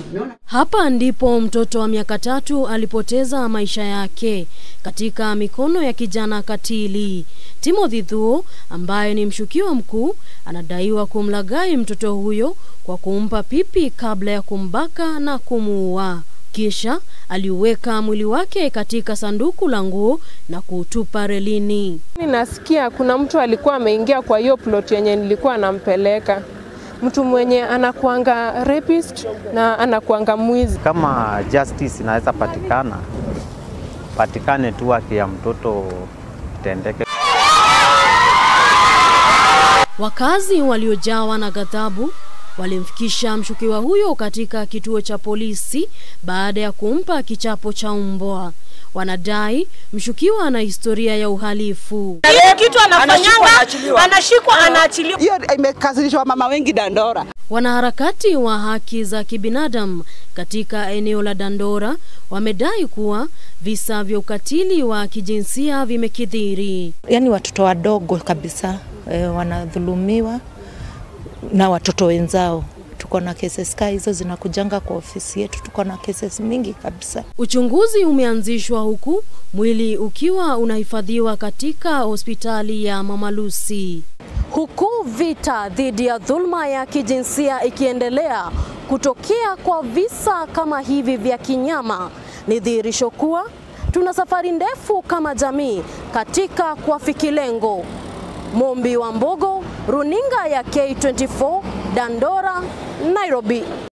Hapa ndipo mtoto wa miaka tatu alipoteza maisha yake katika mikono ya kijana katili. Timothy Thuo ambaye ni mshukiwa mkuu anadaiwa kumlaghai mtoto huyo kwa kumpa pipi kabla ya kumbaka na kumuua. Kisha aliuweka mwili wake katika sanduku la nguo na kuutupa relini. Nasikia kuna mtu alikuwa ameingia kwa hiyo plot yenye nilikuwa nampeleka, mtu mwenye anakuanga rapist na anakuanga mwizi. Kama justice inaweza patikana, patikane tu haki ya mtoto itendeke. Wakazi waliojawa na ghadhabu walimfikisha mshukiwa huyo katika kituo cha polisi baada ya kumpa kichapo cha mbwa. Wanadai mshukiwa ana historia ya uhalifu. Hii kitu anafanyanga, anashikwa, anaachiliwa. Hiyo imekasirisha mama wengi Dandora. Wanaharakati wa haki za kibinadamu katika eneo la Dandora wamedai kuwa visa vya ukatili wa kijinsia vimekithiri. Yaani watoto wadogo kabisa e, wanadhulumiwa na watoto wenzao. Tuko na cases kaa hizo zinakujanga kwa ofisi yetu, tuko na cases mingi kabisa. Uchunguzi umeanzishwa huku mwili ukiwa unahifadhiwa katika hospitali ya Mama Lucy. Huku vita dhidi ya dhulma ya kijinsia ikiendelea, kutokea kwa visa kama hivi vya kinyama ni dhihirisho kuwa tuna safari ndefu kama jamii katika kuafiki lengo. Mombi wa Mbogo, runinga ya K24, Dandora, Nairobi.